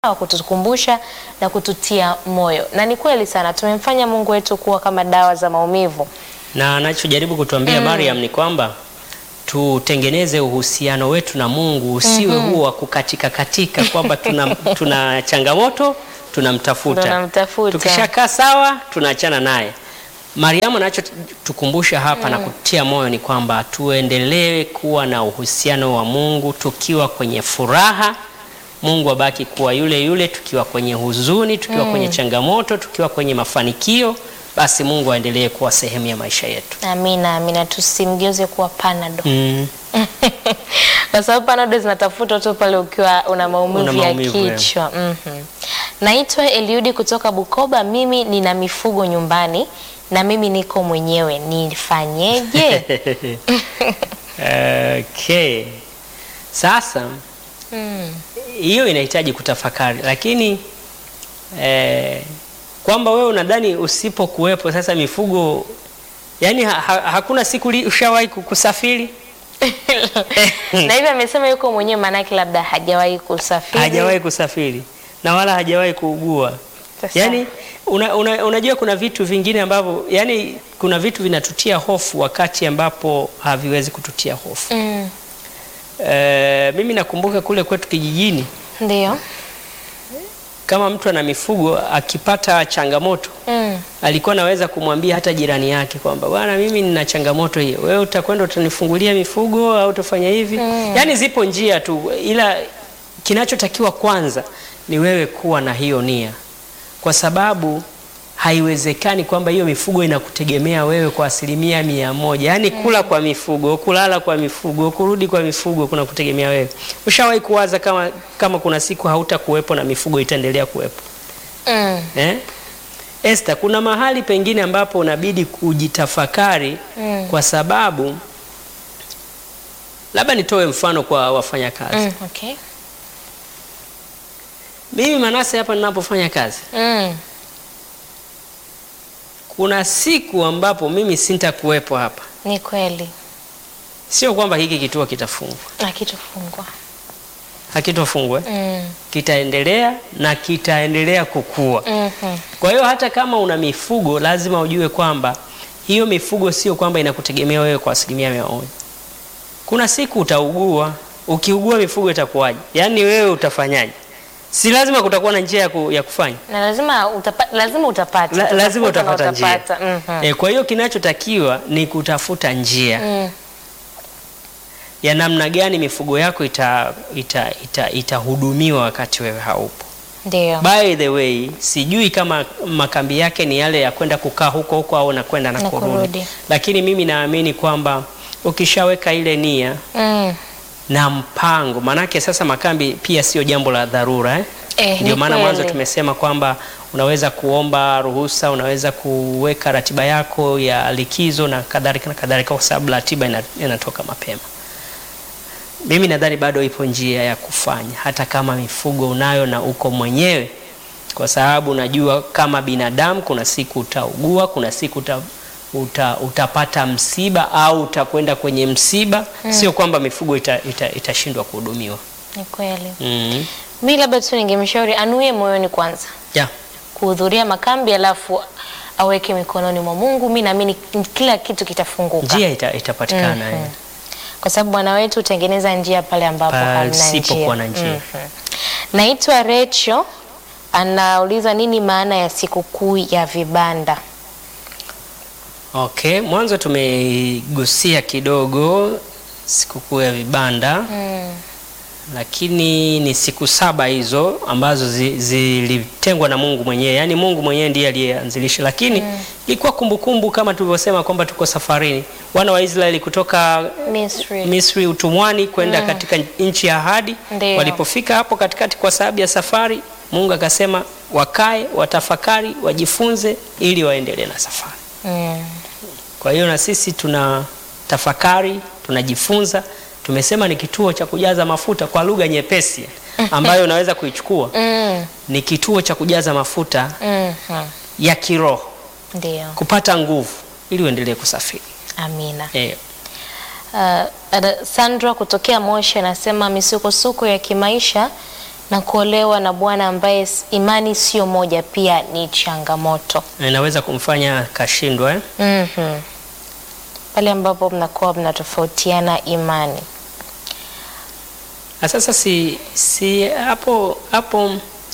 wa kutukumbusha na kututia moyo, na ni kweli sana tumemfanya Mungu wetu kuwa kama dawa za maumivu. na anachojaribu kutuambia Mariam ni kwamba tutengeneze uhusiano wetu na Mungu usiwe huo wa kukatika katika kwamba tuna, tuna changamoto tunamtafuta, Tunamtafuta. tukishakaa sawa tunaachana naye. Mariamu anachotukumbusha hapa na kutia moyo ni kwamba tuendelee kuwa na uhusiano wa Mungu tukiwa kwenye furaha, Mungu abaki kuwa yule yule, tukiwa kwenye huzuni, tukiwa kwenye changamoto, tukiwa kwenye mafanikio, basi Mungu aendelee kuwa sehemu ya maisha yetu. Amina, amina, tusimgeuze kuwa panado Mm. kwa sababu panado zinatafuta tu pale ukiwa una maumivu, Una maumivu, ya yeah. kichwa. Mhm. Naitwa Eliudi kutoka Bukoba. Mimi nina mifugo nyumbani na mimi niko mwenyewe, nifanyeje? Okay. Sasa Mm. hiyo inahitaji kutafakari, lakini eh, kwamba wewe unadhani usipokuwepo sasa mifugo yani ha, ha, hakuna siku li- ushawahi ku- kusafiri na hivyo amesema yuko mwenyewe, maanake labda hajawahi kusafiri. hajawahi kusafiri na wala hajawahi kuugua. Sasa- Yani una, una, unajua kuna vitu vingine ambavyo yani kuna vitu vinatutia hofu wakati ambapo haviwezi kututia hofu. Mm. Eh, mimi nakumbuka kule kwetu kijijini Ndio. kama mtu ana mifugo akipata changamoto Mm. alikuwa anaweza kumwambia hata jirani yake kwamba bwana, mimi nina changamoto hiyo, wewe utakwenda utanifungulia mifugo au utafanya hivi. Yaani zipo njia tu, ila kinachotakiwa kwanza ni wewe kuwa na hiyo nia, kwa sababu haiwezekani kwamba hiyo mifugo inakutegemea wewe kwa asilimia mia moja. Yaani kula kwa mifugo, kulala kwa mifugo, kurudi kwa mifugo kuna kutegemea wewe. Ushawahi kuwaza kama, kama kuna siku hautakuwepo na mifugo itaendelea kuwepo Mm. eh? Esther, kuna mahali pengine ambapo unabidi kujitafakari Mm. kwa sababu labda nitoe mfano kwa wafanyakazi. Mm. Okay. Mimi Manase hapa ninapofanya kazi, Mm. kuna siku ambapo mimi sintakuwepo hapa. Ni kweli Sio kwamba hiki kituo kitafungwa, akitufungwa. hakitofungwa, eh? Mm. kitaendelea na kitaendelea kukua. Mhm. Kwa hiyo hata kama una mifugo lazima ujue kwamba hiyo mifugo sio kwamba inakutegemea wewe kwa asilimia mia moja. Kuna siku utaugua. Ukiugua mifugo itakuwaje? Yaani wewe utafanyaje? Si lazima kutakuwa na njia ya, ku, ya kufanya Na lazima utapa, lazima utapata. La, lazima Utafuta na utapata njia utapata. Mhm. e, kwa hiyo kinachotakiwa ni kutafuta njia Mm. ya namna gani mifugo yako itahudumiwa ita, ita, itahudumiwa wakati wewe haupo. Ndio. By the way, sijui kama makambi yake ni yale ya kwenda kukaa huko huko au nakwenda na Na kurudi, kurudi. lakini mimi naamini kwamba ukishaweka ile nia Mm. na mpango, manake sasa makambi pia sio jambo la dharura eh? Eh, Ndio ni maana mwanzo kweli. tumesema kwamba unaweza kuomba ruhusa, unaweza kuweka ratiba yako ya likizo na kadhalika na kadhalika, kwa sababu ratiba ina- inatoka mapema. Mimi nadhani bado ipo njia ya kufanya, hata kama mifugo unayo na uko mwenyewe, kwa sababu unajua kama binadamu, kuna siku utaugua, kuna siku uta, uta, utapata msiba au utakwenda kwenye msiba. Sio kwamba mifugo itashindwa ita, itashindwa kuhudumiwa. Ni kweli. mm. Mi labda tu ningemshauri anuie moyoni kwanza yeah. kuhudhuria makambi, alafu aweke mikononi mwa Mungu. Mi naamini kila kitu kitafunguka, njia ita, itapatikana eh. kwa sababu Bwana wetu hutengeneza njia pale ambapo hamna Pasipokuwa njia. na njia. Mhm. Naitwa Recho, anauliza nini maana ya sikukuu ya vibanda? Okay, mwanzo tumegusia kidogo sikukuu ya vibanda Mm. lakini ni siku saba hizo ambazo zi- zilitengwa na Mungu mwenyewe, yaani Mungu mwenyewe ndiye aliyeanzilisha, lakini ilikuwa kumbukumbu kama tulivyosema kwamba tuko safarini, wana wa Israeli kutoka Misri. Misri utumwani kwenda katika nchi ya ahadi. Ndio. Walipofika hapo katikati kwa sababu ya safari, Mungu akasema wakae, watafakari, wajifunze ili waendelee na safari. Mm. Kwa hiyo na sisi tuna tafakari, tunajifunza. Tumesema ni kituo cha kujaza mafuta kwa lugha nyepesi ambayo unaweza kuichukua. Mm. Ni kituo cha kujaza mafuta Mhm. ya kiroho, Ndio. kupata nguvu ili uendelee kusafiri. Amina. Eh, Uh, Ada- Sandra kutokea Moshi anasema misukosuko ya kimaisha na kuolewa na bwana ambaye s- imani sio moja pia ni changamoto. inaweza kumfanya kashindwa eh? Mhm. Pale ambapo mnakuwa mnatofautiana imani. Na sasa si si hapo hapo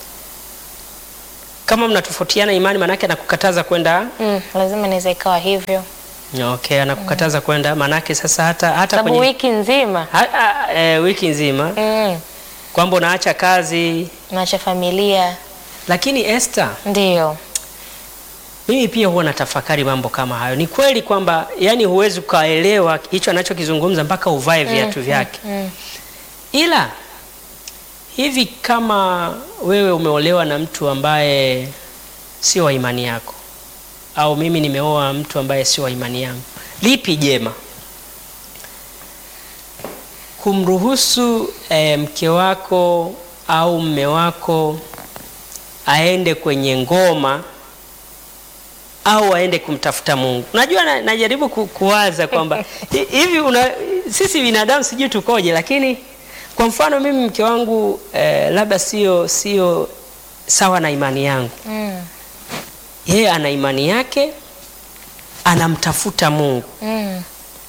kama mnatofautiana imani manake anakukataza kwenda Mm, lazima inaweza ikawa hivyo, okay, anakukataza kwenda manake sasa hata hata sababu kwenye wiki nzima ha, ha, e, wiki nzima mm, kwamba unaacha kazi, naacha familia, lakini Esther, ndio mimi pia huwa natafakari mambo kama hayo. Ni kweli kwamba yani huwezi ukaelewa hicho anachokizungumza mpaka uvae viatu vyake mm. ila hivi kama wewe umeolewa na mtu ambaye sio wa imani yako au mimi nimeoa mtu ambaye sio wa imani yangu, lipi jema? Kumruhusu eh, mke wako au mme wako aende kwenye ngoma au aende kumtafuta Mungu? Unajua na, najaribu ku, kuwaza kwamba hi- hivi una, sisi binadamu sijui tukoje, lakini kwa mfano mimi mke wangu eh, labda sio sio sawa na imani yangu Mm. yeye ana imani yake, anamtafuta Mungu, Mm.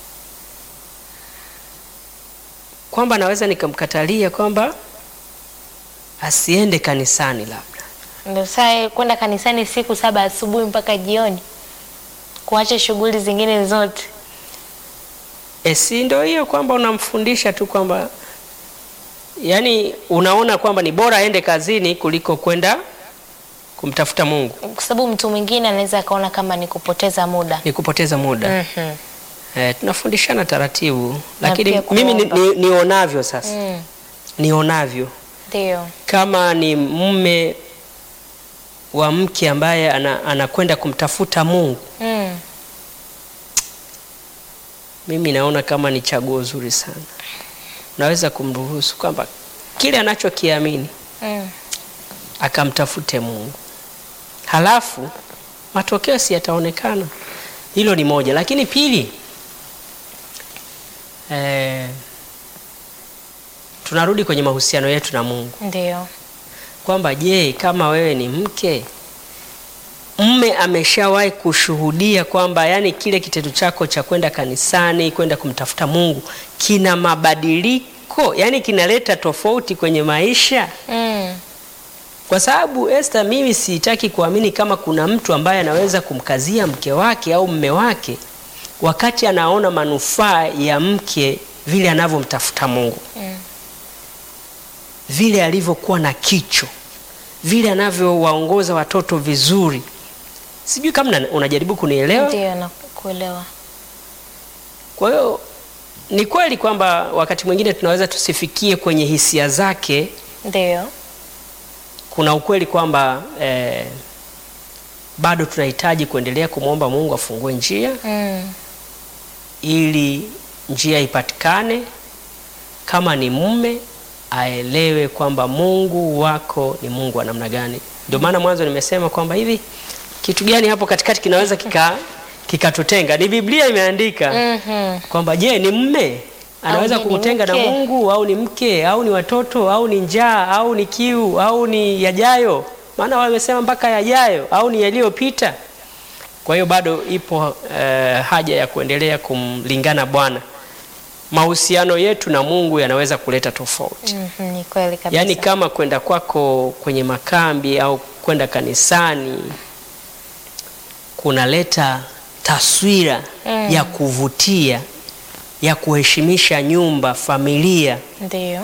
kwamba naweza nikamkatalia kwamba asiende kanisani labda. Ndio saa kwenda kanisani siku saba asubuhi mpaka jioni, kuacha shughuli zingine zote. E, si ndio hiyo kwamba unamfundisha tu kwamba yani, unaona kwamba ni bora aende kazini kuliko kwenda kumtafuta Mungu, kwa sababu mtu mwingine anaweza akaona kama ni kupoteza muda. ni kupoteza muda. Mhm. E, tunafundishana taratibu, Na lakini pia mimi ni, kuomba. ni, nionavyo sasa Mm. nionavyo Ndio. kama ni mume wa mke ambaye ana- anakwenda kumtafuta Mungu, Mm. mimi naona kama ni chaguo zuri sana. Unaweza kumruhusu kwamba kile anachokiamini Mm. akamtafute Mungu, halafu matokeo si yataonekana. Hilo ni moja, lakini pili, eh, tunarudi kwenye mahusiano yetu na Mungu Ndio. kwamba je, kama wewe ni mke, mme ameshawahi kushuhudia kwamba yani kile kitendo chako cha kwenda kanisani, kwenda kumtafuta Mungu kina mabadiliko, yani kinaleta tofauti kwenye maisha? Mm. Kwa sababu Esther, mimi sitaki kuamini kama kuna mtu ambaye anaweza kumkazia mke wake au mme wake wakati anaona manufaa ya mke vile anavyomtafuta Mungu Mm. vile alivyokuwa na kicho, vile anavyowaongoza watoto vizuri. Sijui kama na- unajaribu kunielewa. Ndio nakuelewa. Kwa hiyo ni kweli kwamba wakati mwingine tunaweza tusifikie kwenye hisia zake. Ndio. Kuna ukweli kwamba eh, bado tunahitaji kuendelea kumwomba Mungu afungue njia Mm. ili njia ipatikane. Kama ni mume aelewe kwamba Mungu wako ni Mungu wa namna gani. Ndio maana mwanzo nimesema kwamba hivi kitu gani hapo katikati kinaweza kika kikatutenga. Ni Biblia imeandika Mhm. kwamba je, ni mume anaweza Au ni kukutenga na mke? Mungu au ni mke au ni watoto au ni njaa au ni kiu au ni yajayo? Maana wamesema mpaka yajayo au ni yaliyopita. Kwa hiyo bado ipo eh, haja ya kuendelea kumlingana Bwana. Mahusiano yetu na Mungu yanaweza kuleta tofauti. Mhm, ni kweli kabisa. Yaani kama kwenda kwako kwenye makambi au kwenda kanisani kunaleta taswira Mm. ya kuvutia ya kuheshimisha nyumba, familia. Ndio.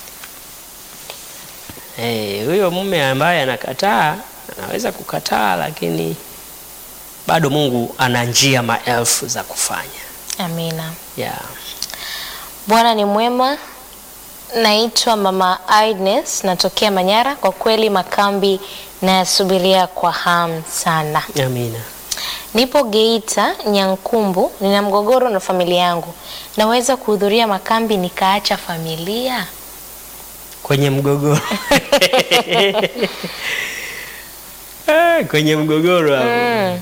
Eh, huyo mume ambaye anakataa anaweza kukataa, lakini bado Mungu ana njia maelfu za kufanya. Amina. Yeah. Bwana ni mwema. Naitwa Mama Agnes, natokea Manyara. Kwa kweli makambi nayasubiria kwa hamu sana. Amina. Nipo Geita Nyankumbu, nina mgogoro na familia yangu. Naweza kuhudhuria makambi nikaacha familia? Kwenye mgogoro. Ah, kwenye mgogoro hapo. Mm.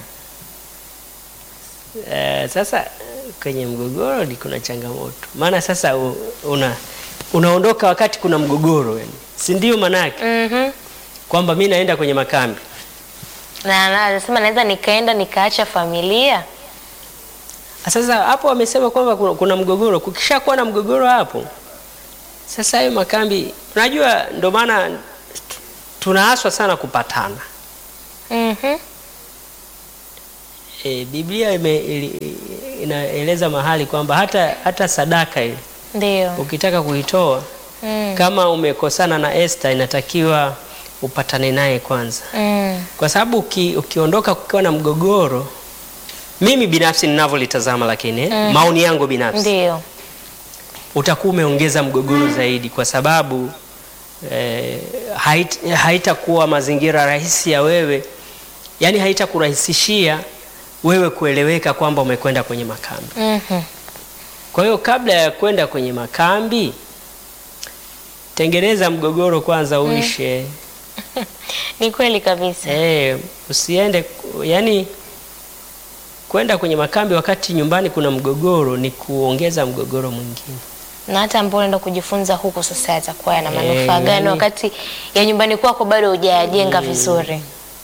Eh, sasa kwenye mgogoro ni kuna changamoto, maana sasa u- una unaondoka wakati kuna mgogoro yani. Si ndio maana yake? Mhm. Kwamba mi naenda kwenye makambi. Na na- anasema naweza nikaenda nikaacha familia. Sasa hapo wamesema kwamba kuna, kuna mgogoro. Kukishakuwa na mgogoro hapo, sasa hayo makambi, unajua ndio maana tu- tunaaswa sana kupatana. Mhm. E, Biblia ime, ili- inaeleza mahali kwamba hata, hata sadaka ile Ndio. ukitaka kuitoa Mm. kama umekosana na Esther inatakiwa upatane naye kwanza, Mm. kwa sababu uki, ukiondoka kukiwa na mgogoro, mimi binafsi ninavyolitazama, lakini eh, maoni yangu binafsi Ndio. utakuwa umeongeza mgogoro zaidi, kwa sababu eh, hait, haitakuwa mazingira rahisi ya wewe, yani haitakurahisishia wewe kueleweka kwamba umekwenda kwenye makambi. Mhm. Kwa hiyo kabla ya kwenda kwenye makambi, tengeneza mgogoro kwanza uishe. Ni kweli kabisa. Eh, usiende yani, kwenda kwenye makambi wakati nyumbani kuna mgogoro ni kuongeza mgogoro mwingine. Na hata ambao unaenda kujifunza huku sasa yatakuwa yana Eh, manufaa gani yani- wakati ya nyumbani kwako bado hujayajenga vizuri?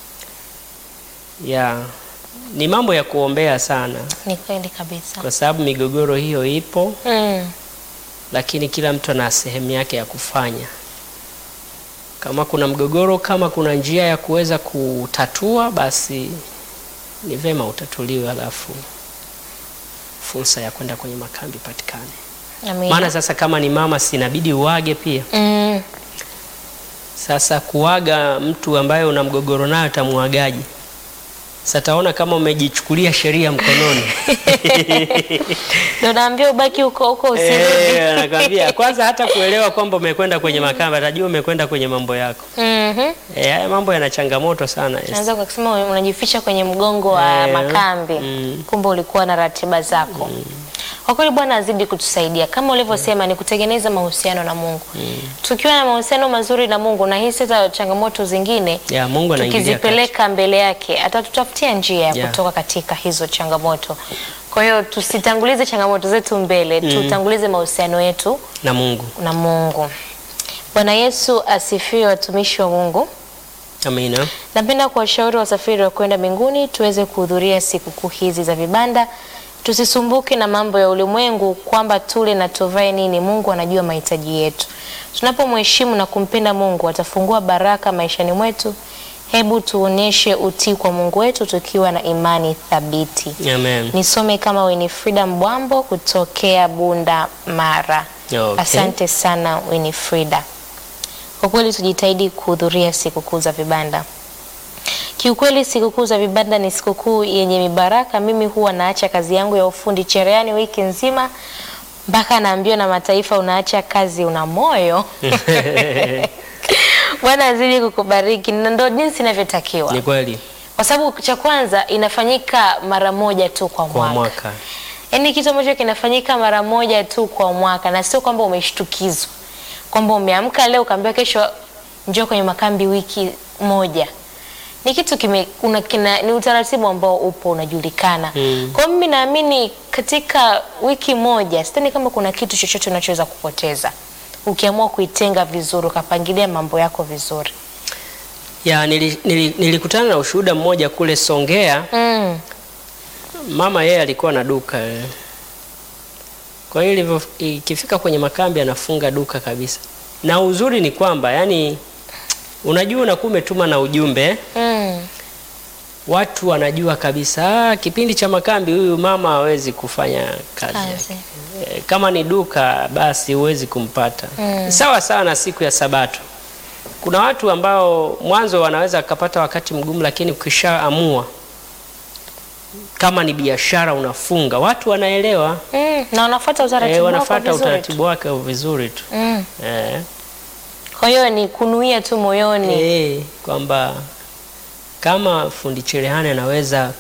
Ya, ni mambo ya kuombea sana, Ni kweli kabisa. kwa sababu migogoro hiyo ipo, Mm. lakini kila mtu ana sehemu yake ya kufanya. Kama kuna mgogoro, kama kuna njia ya kuweza kutatua, basi ni vema utatuliwe, alafu fursa ya kwenda kwenye makambi patikane. Amina. Maana sasa kama ni mama, sinabidi uage pia. Mm. Sasa kuaga mtu ambaye una mgogoro naye utamuagaje? Sasa taona kama umejichukulia sheria mkononi. Ndio naambia ubaki huko huko usirudi. Eh, anakwambia kwanza, hata kuelewa kwamba umekwenda kwenye makambi, atajua umekwenda kwenye mambo yako. Mhm. Eh, haya mambo yana changamoto sana. Esther. Naweza kusema unajificha kwenye mgongo wa Eh, makambi mm. kumbe ulikuwa na ratiba zako. Kwa kweli Bwana azidi kutusaidia kama ulivyosema, ni kutengeneza mahusiano na Mungu. Tukiwa na mahusiano mazuri na Mungu, na hii sasa changamoto zingine Ya Mungu anaingilia kati. tukizipeleka mbele yake atatutafutia njia ya Yeah. kutoka katika hizo changamoto. Kwa hiyo tusitangulize changamoto zetu mbele, tutangulize mahusiano yetu na Mungu. na Mungu. Bwana Yesu asifiwe, watumishi wa Mungu. Amina. Napenda kuwashauri wasafiri wa kwenda mbinguni tuweze kuhudhuria sikukuu hizi za vibanda. Tusisumbuke na mambo ya ulimwengu kwamba tule na tuvae nini. Mungu anajua mahitaji yetu. Tunapomheshimu na kumpenda Mungu atafungua baraka maishani mwetu. Hebu tuoneshe utii kwa Mungu wetu tukiwa na imani thabiti. Amen. Nisome kama Winifrida Mbwambo kutokea Bunda Mara. Okay. Asante sana Winifrida. Kwa kweli tujitahidi kuhudhuria sikukuu za vibanda. Kiukweli sikukuu za vibanda ni sikukuu yenye mibaraka. Mimi huwa naacha kazi yangu ya ufundi cherehani wiki nzima mpaka naambiwa na mataifa, unaacha kazi, una moyo. Bwana azidi kukubariki, na ndo jinsi inavyotakiwa, Ni kweli kwa sababu cha kwanza inafanyika mara moja tu kwa kwa mwaka. mwaka. Yaani kitu ambacho kinafanyika mara moja tu kwa mwaka, na sio kwamba umeshtukizwa kwamba umeamka leo ukaambiwa kesho njoo kwenye makambi wiki moja. Ni kitu kime, una, kina, ni utaratibu ambao upo unajulikana. Mm. Kwa hiyo mimi naamini katika wiki moja sidhani kama kuna kitu chochote unachoweza kupoteza ukiamua kuitenga vizuri, ukapangilia mambo yako vizuri. Ya nili, nili, nilikutana na ushuhuda mmoja kule Songea. Mm. Mama yeye alikuwa na duka eh. Kwa hiyo ilivyo ikifika kwenye makambi anafunga duka kabisa, na uzuri ni kwamba yani, unajua unakuwa umetuma na ujumbe eh. Mm. watu wanajua kabisa ah, kipindi cha makambi huyu mama hawezi kufanya kazi Kazi. yake. Eh, Kama ni duka basi huwezi kumpata. Sawa sawa na siku ya Sabato. Kuna watu ambao mwanzo wanaweza akapata wakati mgumu, lakini ukishaamua kama ni biashara unafunga, watu wanaelewa Mm. Na wanafuata utaratibu eh, wako wanafuata vizuri tu. utaratibu wake vizuri tu Mm. eh, Kwa hiyo ni kunuia tu moyoni. eh, kwamba kama fundi cherehani anaweza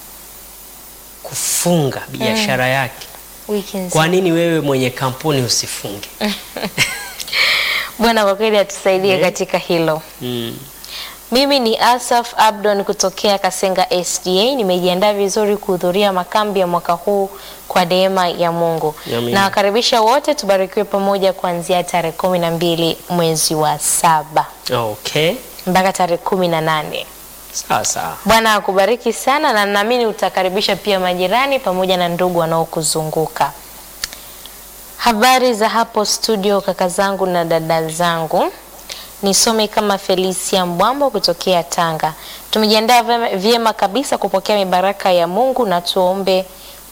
kufunga biashara yake Wiki nzima. Kwa nini wewe mwenye kampuni usifunge? Bwana kwa kweli atusaidie Eh. katika hilo. Mm. Mimi ni Asaf Abdon kutokea Kasenga SDA. Nimejiandaa vizuri kuhudhuria makambi ya mwaka huu kwa neema ya Mungu. Amina. Na wakaribisha wote tubarikiwe pamoja kuanzia tarehe kumi na mbili mwezi wa saba Okay. mpaka tarehe kumi na nane. Sawa sawa. Bwana akubariki sana na naamini utakaribisha pia majirani pamoja na ndugu wanaokuzunguka. Habari za hapo studio, kaka zangu na dada zangu. Nisome kama Felicia Mbwambo kutokea Tanga. Tumejiandaa vyema- vyema kabisa kupokea mibaraka ya Mungu na tuombe